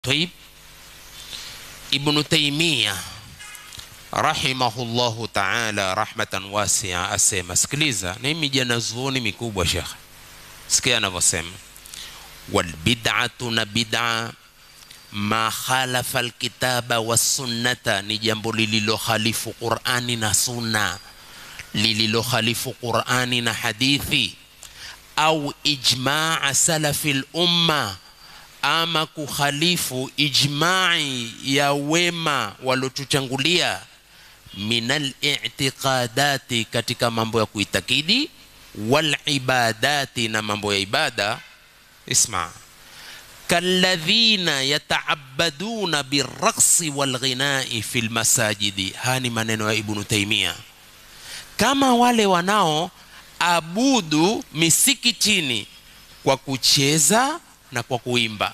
Taib Ibnu Taimia rahimahullahu taala rahmatan wasia asema, sikiliza, na mimi janazuoni mikubwa shekhe, sikia anavyosema, walbid'atu na bid'a ma khalafa alkitaba wassunnata, ni jambo lililohalifu Qur'ani na sunna, lililohalifu Qur'ani na hadithi, au ijmaa salafi lumma ama kukhalifu ijmai ya wema waliotutangulia, minal i'tiqadati, katika mambo ya kuitakidi, wal ibadati, na mambo ya ibada. Isma, kalladhina yataabaduna birraqsi walghinai fi lmasajidi. Haya ni maneno ya Ibnu Taimia, kama wale wanao abudu misikitini kwa kucheza na kwa kuimba,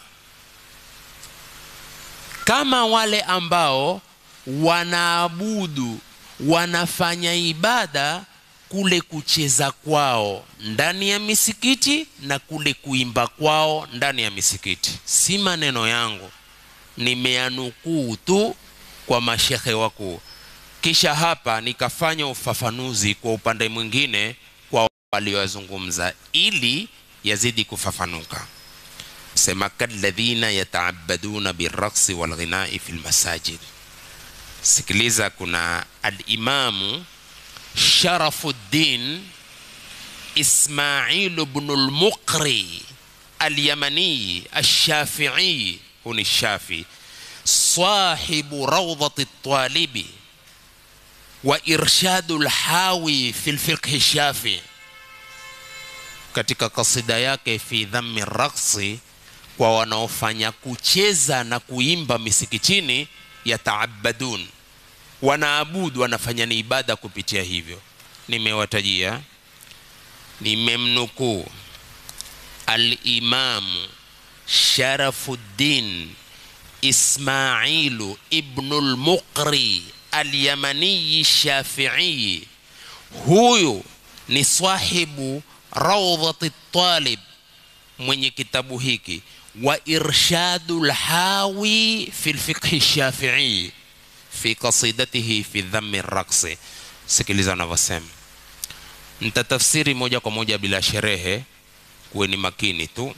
kama wale ambao wanaabudu wanafanya ibada kule kucheza kwao ndani ya misikiti na kule kuimba kwao ndani ya misikiti. Si maneno yangu, nimeanukuu tu kwa mashekhe wakuu, kisha hapa nikafanya ufafanuzi kwa upande mwingine kwa waliozungumza ili yazidi kufafanuka sema kalladhina yataabaduna birraqsi walghinai fi lmasajid. Sikiliza, kuna alimamu Sharafuddin Ismailu bnu lmuqri alyamani alshafii, huni shafi sahibu rawdati talibi wa irshadu lhawi fi lfiqhi shafi, katika kasida yake fi dhammi raqsi kwa wanaofanya kucheza na kuimba misikitini, yataabadun, wanaabudu, wanafanya ni ibada kupitia hivyo. Nimewatajia, nimemnukuu Alimamu Sharafuddin Ismailu ibnu lmuqri alyamaniyi Shafii. Huyu ni sahibu Rawdhati Talib, mwenye kitabu hiki wa irshadu lhawi fi lfiqhi shafii fi qasidatihi fi dhammi raqsi. Sikiliza anavyosema, ntatafsiri moja kwa moja bila sherehe, kuweni makini tu.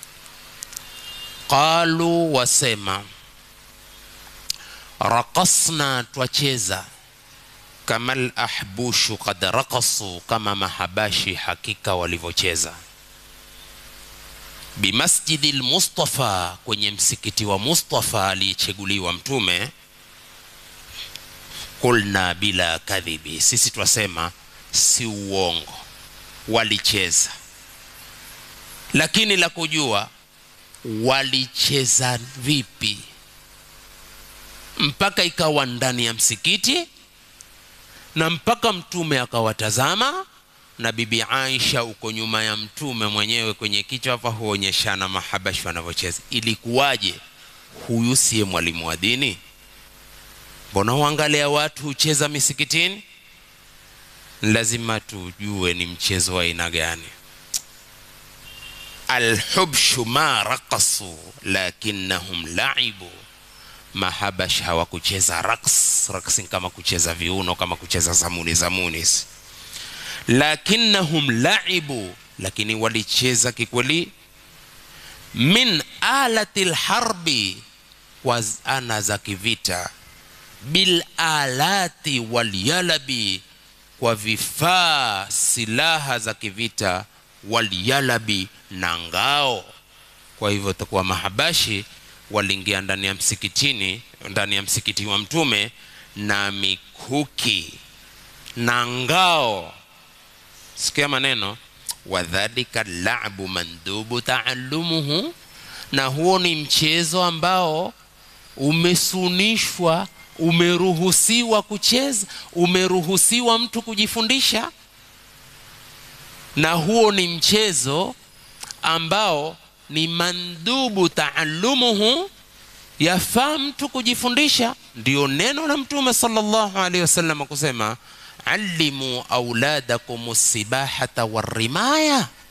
Qalu, wasema raqasna, twacheza kama lahbushu kad raqasu, kama mahabashi hakika walivyocheza bimasjidi lmustafa, kwenye msikiti wa Mustafa aliyecheguliwa Mtume. Kulna bila kadhibi, sisi twasema si uongo, walicheza. Lakini la kujua walicheza vipi mpaka ikawa ndani ya msikiti na mpaka Mtume akawatazama na bibi Aisha uko nyuma ya mtume mwenyewe kwenye kichwa hapa, huonyeshana mahabashi wanavyocheza. Ilikuwaje? Huyu siye mwalimu wa dini? Mbona huangalia watu hucheza misikitini? Lazima tujue ni mchezo wa aina gani. Alhubshu ma raqasu lakinnahum laibu, mahabash hawakucheza raqs. Raqs kama kucheza viuno, kama kucheza zamuni zamuni lakinnahum laibu, lakini walicheza kikweli. Min alati lharbi, kwa ana za kivita. Bil alati walyalabi, kwa vifaa silaha za kivita. Walyalabi, na ngao. Kwa hivyo takuwa mahabashi waliingia ndani ya msikitini, ndani ya msikiti wa Mtume na mikuki na ngao Sikia maneno wadhalika labu mandubu taallumuhu, na huo ni mchezo ambao umesunishwa, umeruhusiwa kucheza, umeruhusiwa mtu kujifundisha, na huo ni mchezo ambao ni mandubu taallumuhu, yafaa mtu kujifundisha. Ndio neno la Mtume sallallahu alaihi wasallam kusema allimu auladakum sibahata warimaya,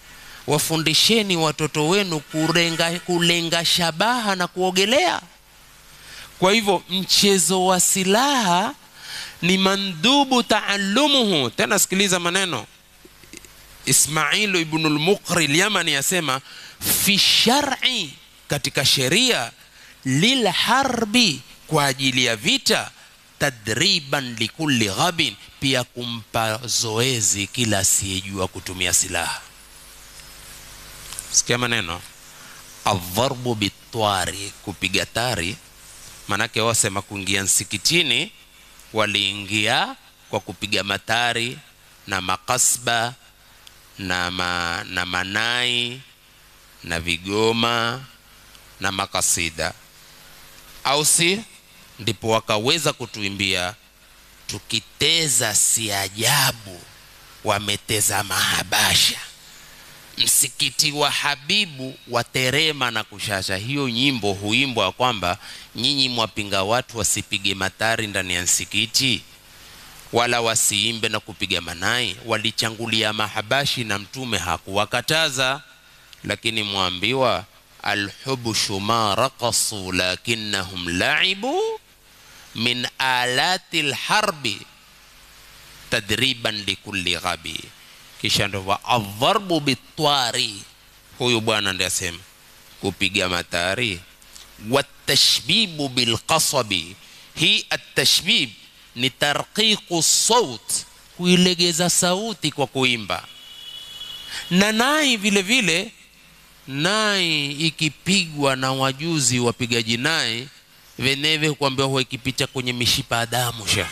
wafundisheni watoto wenu kulenga, kulenga shabaha na kuogelea kwa hivyo mchezo wa silaha ni mandhubu taallumuhu tena sikiliza maneno ismailu ibnu lmuqri lyamani asema fi shari katika sheria lilharbi kwa ajili ya vita tadriban likulli ghabin pia kumpa zoezi kila asiyejua kutumia silaha sikia maneno adharbu bitwari kupiga tari manake wasema kuingia msikitini waliingia kwa kupiga matari na makasba na, ma, na manai na vigoma na makasida au si ndipo wakaweza kutuimbia tukiteza si ajabu wameteza mahabasha msikiti wa habibu waterema na kushasha hiyo nyimbo huimbwa kwamba nyinyi mwapinga watu wasipige matari ndani ya msikiti wala wasiimbe na kupiga manai walichangulia mahabashi na mtume hakuwakataza lakini mwambiwa alhubshu ma raqasu lakinnahum laibu min alati lharbi tadriban likulli ghabi kisha ndo wa adharbu bitwari huyu bwana ndi asema kupiga matari watashbibu bilqasabi hii atashbib ni tarqiqu saut kuilegeza sauti kwa kuimba na nai vile vile nai ikipigwa na wajuzi wapigaji nai veneve kuambia huwa ikipita kwenye mishipa ya damu sha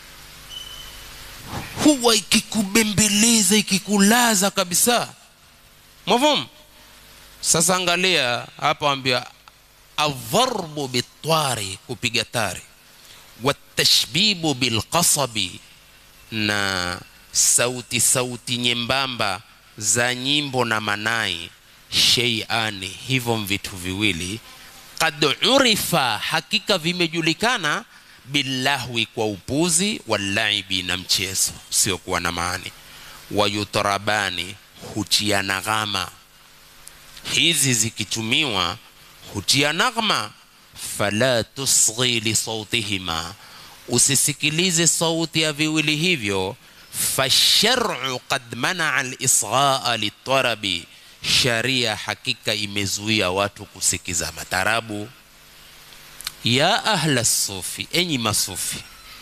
huwa ikikubembeleza ikikulaza kabisa mwafamu sasa angalia hapa ambia adharbu bitwari kupiga tari watashbibu bilqasabi na sauti sauti nyembamba za nyimbo na manai sheiani hivyo vitu viwili kad urifa hakika vimejulikana bilahwi kwa upuzi walaibi na mchezo usiokuwa na maani wayutarabani hutia naghama hizi zikitumiwa hutia naghma fala tusghi lisautihima usisikilize sauti ya viwili hivyo fasharu qad manaa lisghaa litarabi sharia hakika imezuia watu kusikiza matarabu ya ahla sufi enyi masufi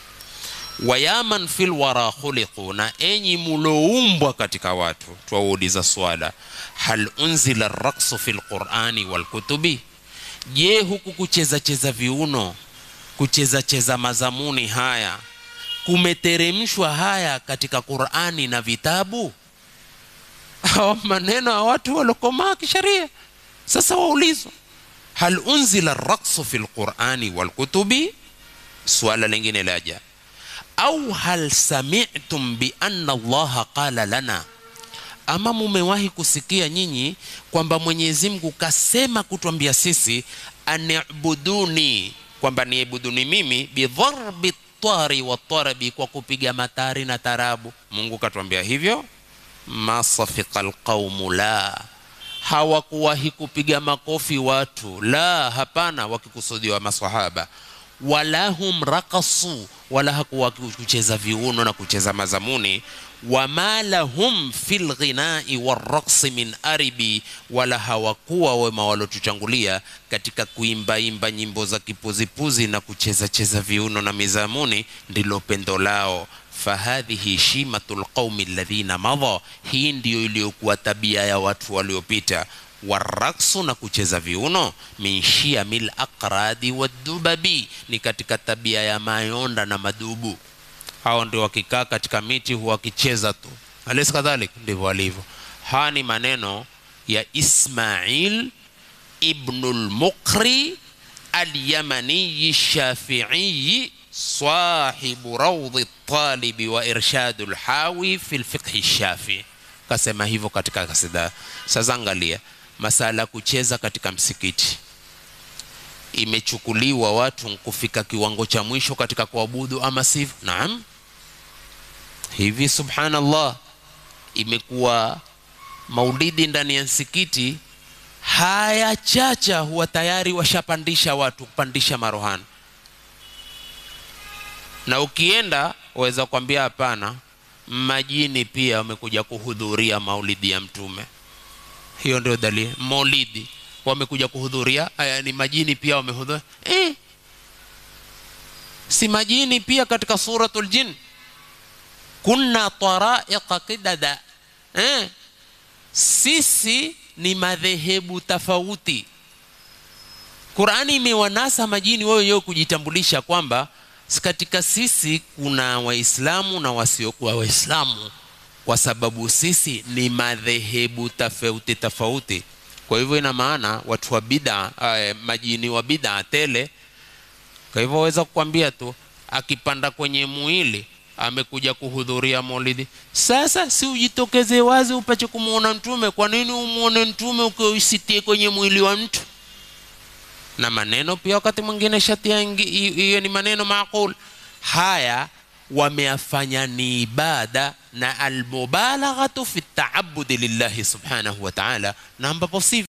wayaman fil wara khuliqu na enyi muloumbwa katika watu twauliza swala hal unzila raksu fi lqurani walkutubi je huku kucheza cheza viuno kucheza cheza mazamuni haya kumeteremshwa haya katika qurani na vitabu hawa maneno ya watu waliokomaa kisheria sasa waulizwa hal unzila raksu fi lqurani walkutubi suala lingine laja au hal sami'tum bi anna allaha qala lana ama mumewahi kusikia nyinyi kwamba mwenyezi mungu kasema kutwambia sisi anibuduni kwamba niibuduni mimi bidharbi tari watarabi kwa kupiga matari na tarabu mungu katwambia hivyo masafika lqaumu la hawakuwahi kupiga makofi watu la hapana wakikusudiwa masahaba wala hum rakasu wala hakuwa kucheza viuno na kucheza mazamuni wama lahum fi lghinai waraqsi min aribi wala hawakuwa wema walotuchangulia katika kuimbaimba nyimbo za kipuzipuzi na kucheza cheza viuno na mizamuni ndilo pendo lao fahadhihi shimatu lqaumi alladhina madha hii ndiyo iliyokuwa tabia ya watu waliopita waraksu na kucheza viuno min shiamil aqradi wadubabi ni katika tabia ya mayonda na madubu hao ndio wakikaa katika miti huwa wakicheza tu alesi kadhalik ndivyo walivyo haya ni maneno ya ismail ibnu lmuqri alyamaniyi shafiiyi sahibu raudhi talibi wa irshadu lhawi fi lfiqhi shafii kasema hivyo katika kasida sasa angalia masala kucheza katika msikiti imechukuliwa watu kufika kiwango cha mwisho katika kuabudu ama sivyo naam hivi subhanallah imekuwa maulidi ndani ya msikiti haya chacha huwa tayari washapandisha watu kupandisha marohani na ukienda waweza kwambia hapana majini pia wamekuja kuhudhuria maulidi ya mtume hiyo ndio dalili maulidi wamekuja kuhudhuria aya ni majini pia wamehudhuria eh. si majini pia katika suratul jin kunna taraiqa qidada eh. sisi ni madhehebu tofauti qurani imewanasa majini wao wenyewe kujitambulisha kwamba katika sisi kuna waislamu na wasiokuwa waislamu kwa sababu sisi ni madhehebu tofauti tofauti kwa hivyo ina maana watu wa bida eh, majini wa bida tele kwa hivyo waweza kukwambia tu akipanda kwenye mwili amekuja kuhudhuria maulidi sasa si ujitokeze wazi upache kumwona mtume kwa nini umwone mtume ukiusitie kwenye mwili wa mtu na maneno pia wakati mwingine shatia hiyo ni maneno maqul haya wameyafanya ni ibada na almubalaghatu fi taabudi lillahi subhanahu wa ta'ala na ambapo si